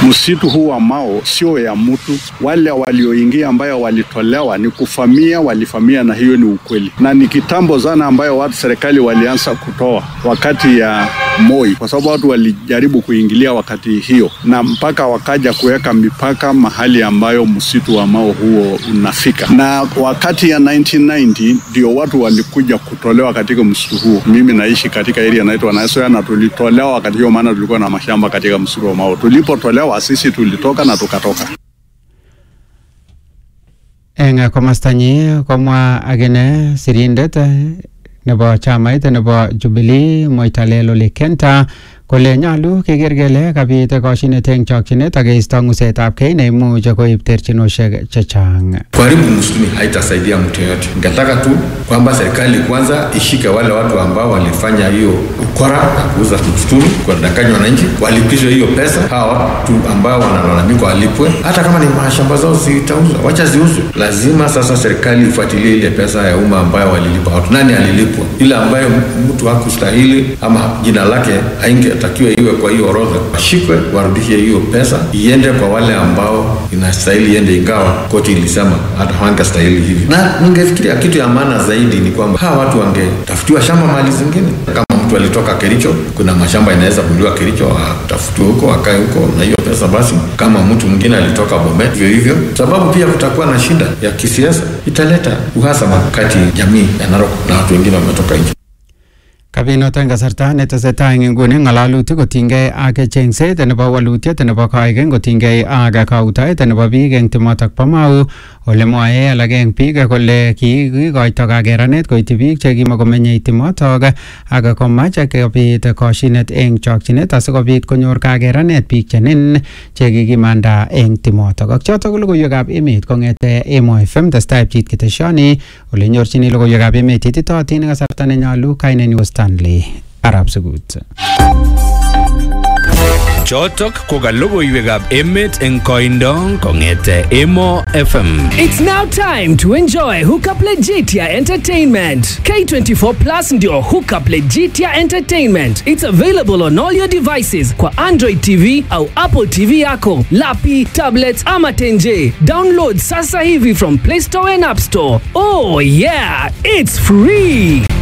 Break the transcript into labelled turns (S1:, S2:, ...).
S1: msitu huu wa Mao sio ya mtu. Wale walioingia ambayo walitolewa ni kufamia, walifamia, na hiyo ni ukweli, na ni kitambo sana ambayo watu serikali walianza kutoa wakati ya Moi, kwa sababu watu walijaribu kuingilia wakati hiyo, na mpaka wakaja kuweka mipaka mahali ambayo msitu wa Mao huo unafika, na wakati ya 1990 ndio watu walikuja kutolewa katika msitu huo. Mimi naishi katika area inaitwa Nasoya na tulitolewa wakati hiyo, maana tulikuwa na mashamba katika msitu wa Mao. Tulipotolewa sisi tulitoka na tukatoka.
S2: eng komostanyi komwa akine sirindet nebo chamait nebo Jubilee Moitalel Ole Kenta kole nyolu keker kele kabit koshinet eng chokchinet ak keisto ng'usetab kei neimuch koib terchinoshek chechang.
S3: Kuharibu msituni haitasaidia mtu yoyote. Ningetaka tu kwamba serikali kwanza ishike wale watu ambao walifanya hiyo ukora na kuuza msituni kuwadanganya wananchi, walipishwe hiyo pesa. Hawa watu ambao wanalalamika walipwe, hata kama ni mashamba zao zitauzwa, wacha ziuzwe. Lazima sasa serikali ifuatilie ile pesa ya umma ambayo walilipa watu. Nani alilipwa? Ile ambayo mtu hakustahili ama jina lake haingetakiwa iwe kwa hiyo orodha, washikwe, warudishe hiyo pesa, iende kwa wale ambao inastahili iende, ingawa koti ilisema hata hawangestahili hivi. Na ningefikiria kitu ya maana zaidi ni kwamba hawa watu wangetafutiwa shamba mahali zingine. Kama mtu alitoka Kericho, kuna mashamba inaweza kununuliwa Kericho, atafutiwe huko, akae huko na hiyo pesa basi. Kama mtu mwingine alitoka Bomet, hivyo hivyo, sababu pia kutakuwa na shida ya kisiasa, italeta uhasama kati ya jamii ya Narok na watu wengine wametoka nje.
S2: Kabinot eng kasarta netesetai eng inguni ng'alalutik kotinygei ak chengset nebo walutiet nebo koikeny kotinygei ak kautaet nebo biik eng timotok bo Mau ole mwae alak eng biik kole kikikoito kakeranet koityi biik chekimakomenyei timotok ak komach kobit koshinet eng chokchinet asikobit konyor kakeranet biik chenin chekikimanda eng timotok ak chotok ko logoiwekab emet kong'ete Emo FM testai pchit keteshoni ole nyorchini logoiwekab emet ititootin eng kasarta nenyolu kainenyu Stanley Arab Sugut.
S4: Chotok ko ka logoiwekab emet eng koindo kong'ete Emo FM.
S5: It's now time to enjoy Hookup Legitia Entertainment. K24 Plus ndio Hookup Legitia Entertainment. It's available on all your devices kwa Android TV au Apple TV yako, lapi, tablets ama tenje. Download sasa hivi from Play Store and App Store. Oh yeah, it's free.